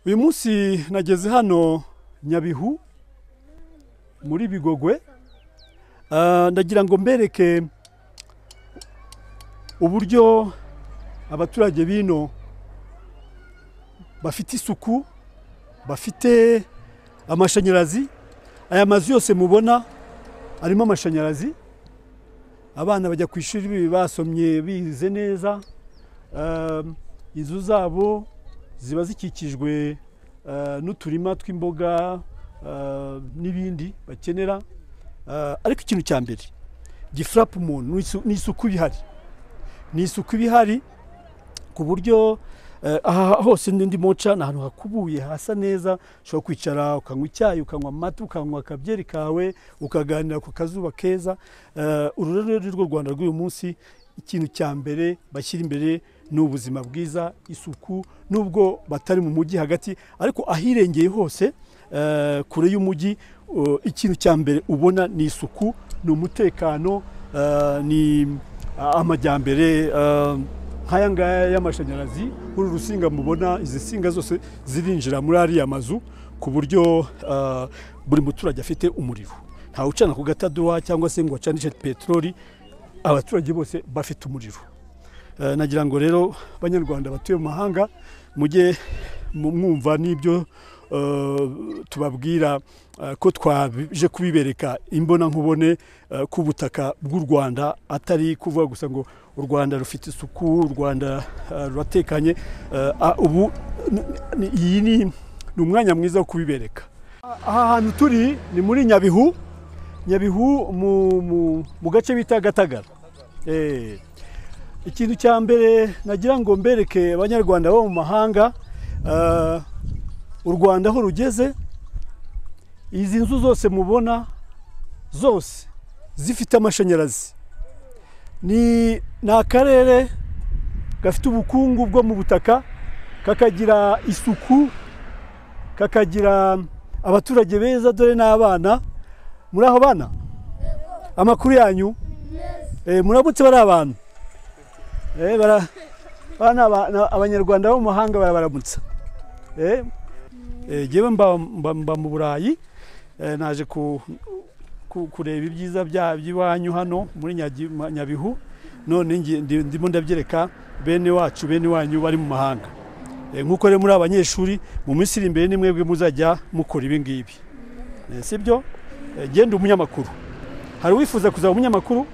uyu munsi nageze hano nyabihu muri bigogwe Ah, ndagira ngo mbereke uburyo abaturage bino bafite isuku bafite amashanyarazi aya mazu yose mubona arimo amashanyarazi abana bajya ku ishuri basomye bize neza Ah, inzu zabo ziba zikikijwe ah, n'uturima tw'imboga ah, n'ibindi bakenera Ah, ariko ikintu cya mbere gifurapu umuntu ni isu- ni isuku ibihari ni isuku ibihari ku buryo eh, aha hose ndi ndimo nca ni ahantu hakubuye hasa neza ushobora kwicara ukanywa icyayi ukanywa amata ukanywa akabyeri kawe ukaganira ku kazuba keza Eh, uru rero ni rwo rwanda rw'uyu munsi ikintu cya mbere bashyira imbere ni ubuzima bwiza isuku nubwo batari mu mujyi hagati ariko ahirengeye hose eh, kure y'umujyi eh, ikintu cya mbere ubona ni isuku ni umutekano eh, ni ah, amajyambere eh, nk'aya ngaya y'amashanyarazi uru rusinga mubona izi nsinga zose zirinjira muri ariya mazu ku buryo eh, buri muturage afite umuriro ntawe ucana ku gatadowa cyangwa se ngo acanishe peteroli abaturage bose bafite umuriro Eh, nagira ngo rero banyarwanda batuye mu mahanga mujye mu- mwumva n'ibyo eh, tubabwira eh, ko twaje kubibereka imbonankubone eh, ku butaka bw'u rwanda atari kuvuga gusa ngo u rwanda rufite isuku u rwanda eh, ruratekanye Eh, ah, ubu n- n- iyi ni ni umwanya mwiza wo kubibereka aha hantu turi ni muri nyabihu nyabihu mu- mu- mu gace bita gatagara Eh. ikintu cya mbere nagira ngo mbereke abanyarwanda bo mu mahanga eh, u rwanda aho rugeze izi nzu zose mubona zose zifite amashanyarazi ni ni akarere gafite ubukungu bwo mu butaka kakagira isuku kakagira abaturage beza dore n'abana muri aho bana amakuru yanyu Eh, muramutse bari abantu Eh, bara- bara ni aba- ni abanyarwanda bo mu mahanga barabaramutsa Eh, eh, jyewe mba- mba mba mu burayi eh, naje ku- ku- kureba ibyiza bya- by'iwanyu hano muri Nyagi- Ma- nyabihu none ngi- ndi- ndimo ndabyereka bene wacu bene wanyu bari mu mahanga Eh, nk'uko rero muri abanyeshuri mu minsi iri imbere ni mwebwe muzajya mukora ibi ngibi Eh, si byo Eh, genda umunyamakuru hari uwifuza kuzaba umunyamakuru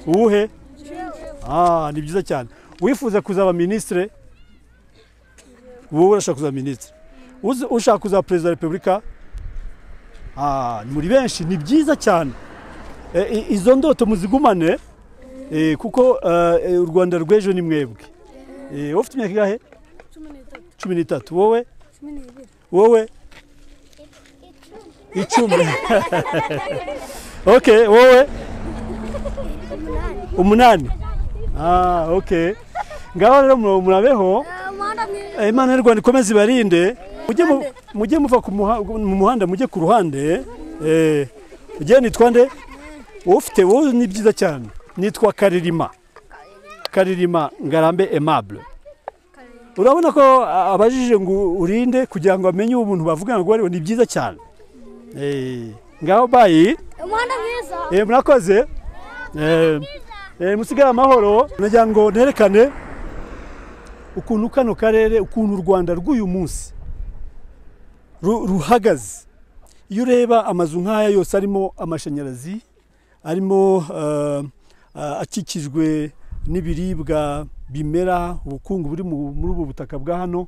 uwuhe Ah, ni byiza cyane wifuza kuzaba minisitire wowe urashaka kuzaba minisitire Uzi- ushaka kuzaba perezida wa repubulika Ah, ni muri benshi ni byiza cyane Eh, i- izo ndoto muzigumane eh, kuko eh, eh, u rwanda rw'ejo ni mwebwe Eh, wowe ufite imyaka ingahe cumi n'itatu cumi n'itatu wowe cumi n'ibiri wowe icumi ok wowe umunani ah ok ngaho rero mu- murabeho umuhanda mwiza Eh, imana y'u rwanda ikomeze ibarinde mujye mu- mujye muva ku muha- mu muhanda mujye ku ruhande eh, ugiye nitwa nde wowe ufite wowe ni byiza cyane nitwa karirima karirima ngarambe aimable urabona ko a- abajije ngo urinde kugira ngo bamenye uwo muntu bavugana ngo ariwe ni byiza cyane Eh, ngaho bayi umuhanda mwiza Eh, murakoze Eh, eh, musigare amahoro nagira ngo nerekane ukuntu kano karere ukuntu u rwanda rw'uyu munsi ru- ruhagaze iyo ureba amazu nk'aya yose arimo amashanyarazi arimo eh, eh, akikijwe n'ibiribwa bimera ubukungu buri mu- muri ubu butaka bwa hano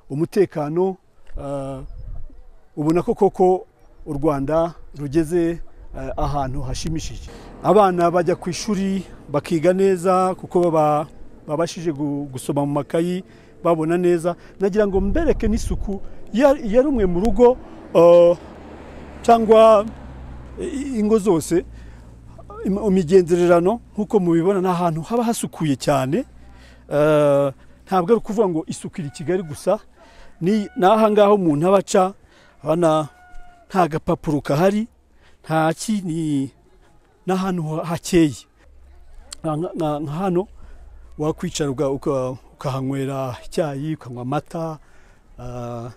umutekano eh, ubona ko koko u rwanda rugeze eh, ahantu hashimishije abana bajya ku ishuri bakiga neza kuko baba babashije gu- gusoma mu makayi babona neza nagira ngo mbereke n'isuku ya- ya rumwe mu rugo eh, cyangwa i- ingo zose im- imigenzererano nk'uko mubibona ni ahantu haba hasukuye cyane Eh, ntabwo ari ukuvuga ngo isuku iri i kigali gusa ni ni ahangaha umuntu aba aca abona nta gapapuro kahari nta ki ni ni ahantu ha- hakeye Nka- nka nka hano wakwicara uka- uka- ukahanywera icyayi ukanywa amata eh,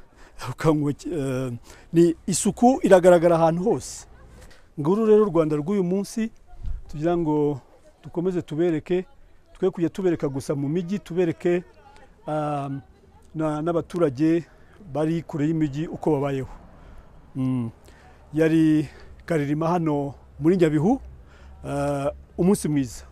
ukanywa eh, ni isuku iragaragara ahantu hose nguru rero u rwanda rw'uyu munsi tugira ngo dukomeze tubereke twe kujya tubereka gusa mu mijyi tubereke ah, na- n'abaturage bari kure y'imijyi uko babayeho Mm. yari karirima hano muri nyabihu ah, umunsi mwiza